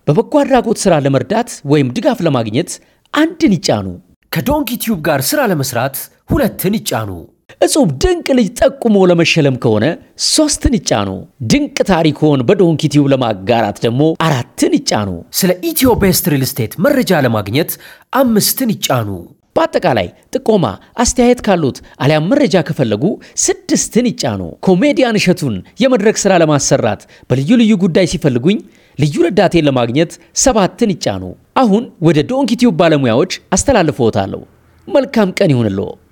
በበጎ አድራጎት ሥራ ለመርዳት ወይም ድጋፍ ለማግኘት አንድን ይጫኑ። ከዶንኪ ቲዩብ ጋር ሥራ ለመሥራት ሁለትን ይጫኑ። እጹብ ድንቅ ልጅ ጠቁሞ ለመሸለም ከሆነ ሶስትን ይጫኑ። ድንቅ ታሪክዎን በዶንኪ ቲዩብ ለማጋራት ደግሞ አራትን ይጫኑ። ስለ ኢትዮ ቤስት ሪል ስቴት መረጃ ለማግኘት አምስትን ይጫኑ። በአጠቃላይ ጥቆማ፣ አስተያየት ካሉት አሊያም መረጃ ከፈለጉ ስድስትን ይጫኑ። ኮሜዲያን እሸቱን የመድረክ ሥራ ለማሰራት በልዩ ልዩ ጉዳይ ሲፈልጉኝ ልዩ ረዳቴን ለማግኘት ሰባትን ይጫኑ። አሁን ወደ ዶንኪ ቲዩብ ባለሙያዎች አስተላልፍዎታለሁ። መልካም ቀን ይሁንልዎ።